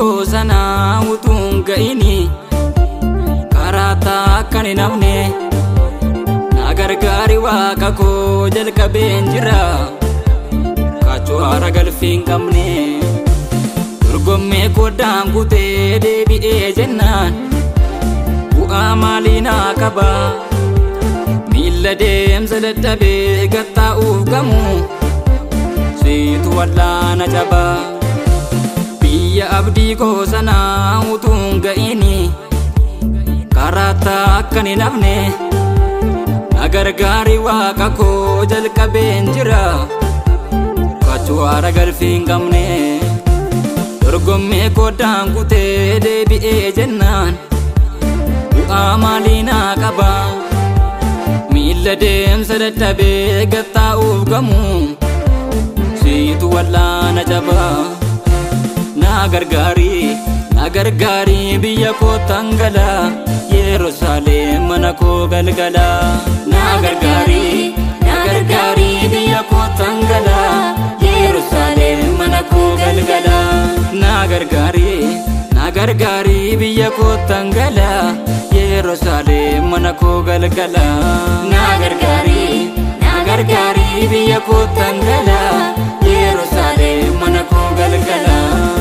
koo sanaa utuun ga'ini karaa akkan hin hafne na gargaari waaqa koo jalqabeen jira kaachoo haara galfii hin qabne dorgommee koddaan kutee deebi'ee jennaan bu'aa maalii naa qaba miilla deemsa dadhabee gattaa'uuf gamu siitu wallaana cabaa biyya abdii koo sanaa utuun ga'ini karaa akkan hin hafne na gargaari waaqa koo jalqabeen jira kaachoo haara galfii hin qabne dorgommee koddaan kutee deebi'ee jennaan bu'aa maalii naa qaba miilla deemsa dadhabee gattaa'uuf gamu siitu wallaana cabaa na gargaari na gargaari biyya koo tangala yerusaalem mana koo galgala na gargaari na gargaari biyya koo tangala yerusaalem mana koo galgala na gargaari na gargaari biyya koo tangala yerusaalem mana koo galgala na gargaari na gargaari biyya koo tangala yerusaalem mana koo galgala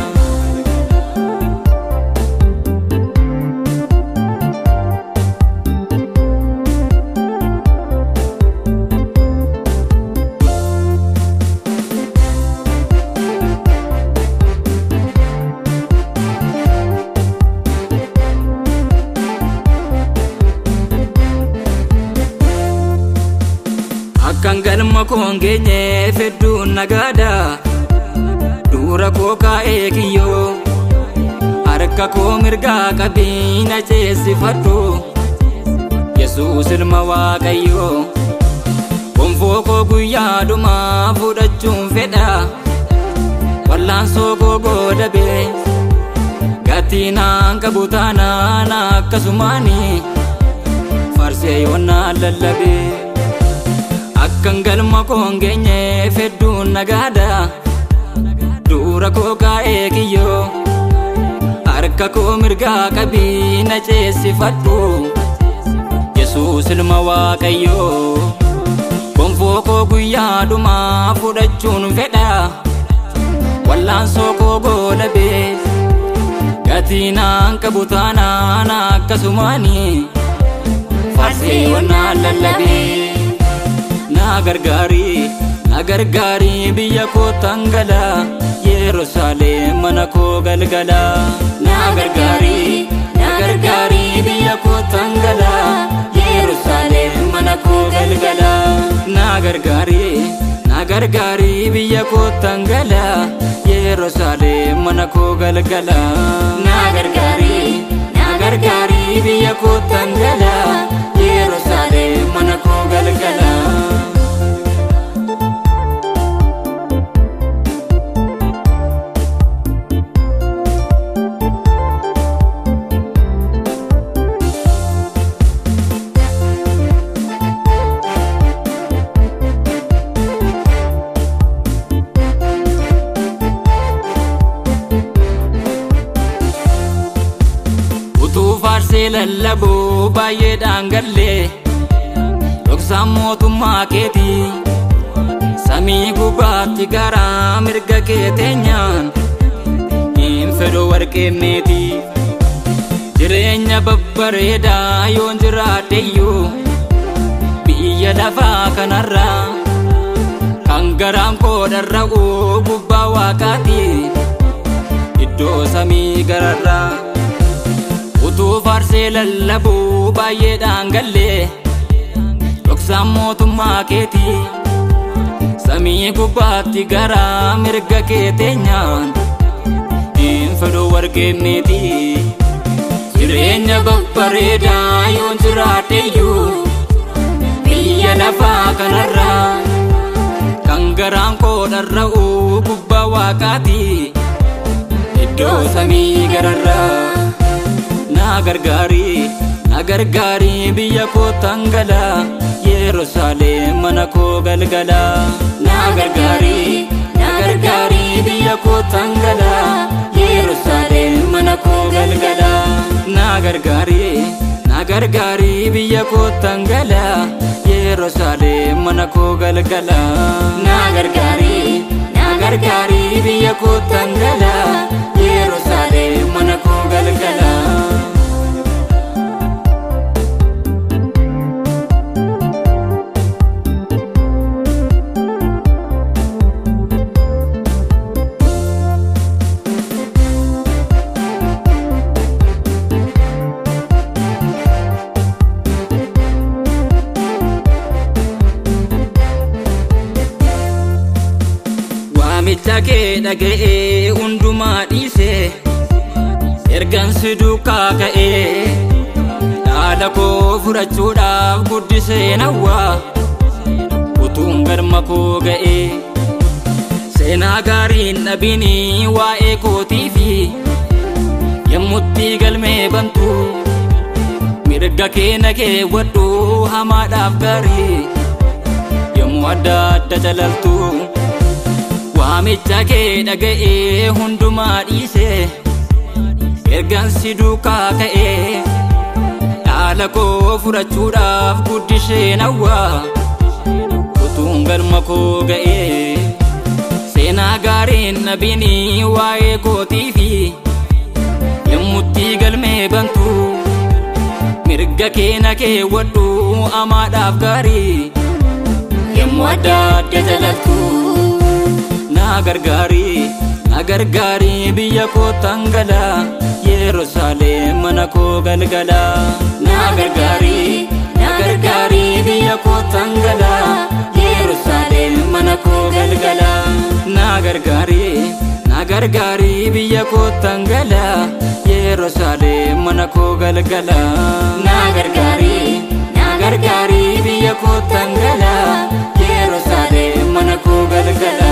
akkan galma koon geenye fedduun nagaada dura koo kaa'ee kiyyoo harka koo mirgaa qabiina ceessifadhu yesuus ilma waaqayyoo gonfoo koo guyyaa dhumaa fudhachuun fedha wallaansoo koo goodabe gatii naan qabu taanaan akkasumaani farsee yoonnaan lallabee akkan galma koon geenye fedduun nagaada dura koo kaa'ee kiyyoo harka koo mirgaa qabiina ceessifadhu yesuus ilma waaqayyoo gonfoo koo guyyaa dhumaa fudhachuun fedha wallaansoo koo goolabee gatii naan qabu taanaan akkasumaani farsee yoonnaan lallabee na gargaari na gargaari biyya koo tangala yerusaalem mana koo galgala na gargaari na gargaari biyya koo tangala yerusaalem mana koo galgala na gargaari na gargaari biyya koo tangala yerusaalem mana koo galgala na gargaari na gargaari biyya koo tangala yerusaalem mana koo galgala utuu faarsee lallabuu baay'eedhaan gallee dhoksaan mootummaa keetii samii gubbaatti garaa mirga kee teenyaan hin fedhu warqee meetii jireenya babbareedaa yoon jiraadheyyuu biyya lafaa kanarraa kan garaan koo dharra'uu gubbaa waaqaati iddoo samii gararraa utuu faarsee lallabuu baay'eedhaan gallee dhoksaan mootummaa keetii samii gubbaatti garaa mirga kee teenyaan hin fedhu warqee meetii jireenya babbareedaa yoon jiraadheyyuu biyya lafaa kanarraa kan garaan koo dharra'uu gubbaa waaqaati iddoo samii gararraa na gargaari na gargaari biyya koo tangala yerusaalem mana koo galgala na gargaari na gargaari biyya koo tangala yerusaalem mana koo galgala na gargaari na gargaari biyya kootan gala yerusaalem mana koo galgala na gargaari na gargaari biyya kootan gala yerusaalem mana koo galgala waamicha kee dhaga'ee hundumaa dhiise ergan si duukaa ka'ee dhaala koo fudhachuudhaaf guddisee nawwaa utuun galma koo ga'ee seenaa gaariin dhabinii waa'ee kootii fi yommutti galmee bantu mirga kee na keewwadhu hamaadhaaf gaarii yommuu adda adda jalaltu waamicha kee dhaga'ee hundumaa dhiise ergan si duukaa ka'ee dhaala koo fudhachuudhaaf guddisee nawwaa utuun galma koo ga'ee seenaa gaariin dhabinii waa'ee kootii fi yommutti galmee bantu mirga kee na keewwadhu hamaadhaaf gaarii yommuu adda adda jalaltu na gargaari na gargaari biyya koo tangala yerusaalem mana koo galgala na gargaari na gargaari biyya koo tangala yerusaalem mana koo galgala na gargaari na gargaari biyya koo tangala yerusaalem mana koo galgala na gargaari na gargaari biyya koo tangala yerusaalem mana koo galgala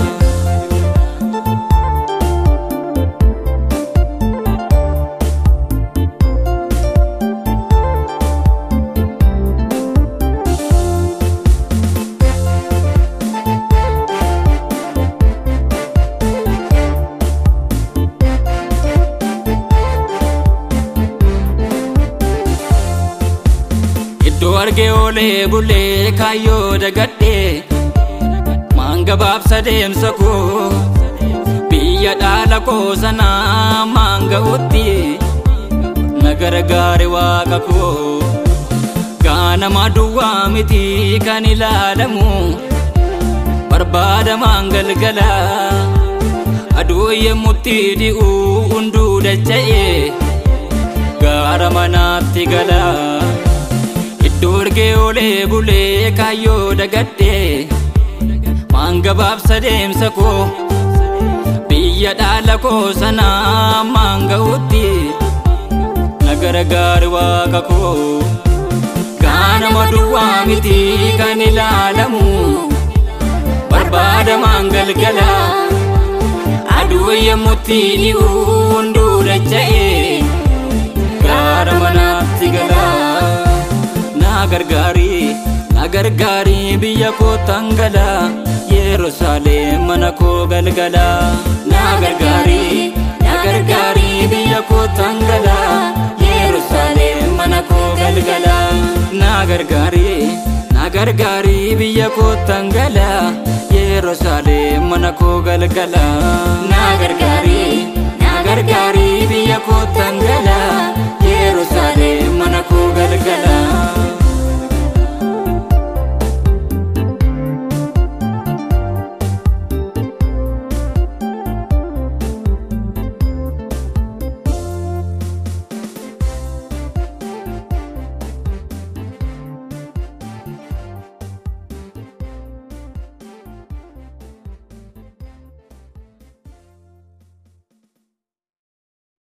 iddoo argee oolee bulee kaayyoo dagadhee maangabaabsa deemsa koo biyya dhaala koo sanaa maanga'utti na gargaare waaqa koo gaanama duwwaa miti kan ilaalamu barbaadamaan galgala aduu yemmutti dhi'uu hunduu dacha'ee gaara manaatti gala. iddoo argee oolee bulee kaayyoo dagadhee maangabaabsa deemsa koo biyya dhaala koo sanaa maanga'utti na gargaare waaqa koo gaanama duwwaa miti kan ilaalamu barbaadamaan galgala aduu yemmutti dhi'uu hunduu dacha'ee gaara manaatti galaa. na gargaari na gargaari biyya koo tangala yerusaalem mana koo galgala na gargaari na gargaari biyya koo tangala yerusaalem mana koo galgala na gargaari na gargaari biyya koo tangala yerusaalem mana koo galgala na gargaari na gargaari biyya koo tangala yerusaalem mana koo galgala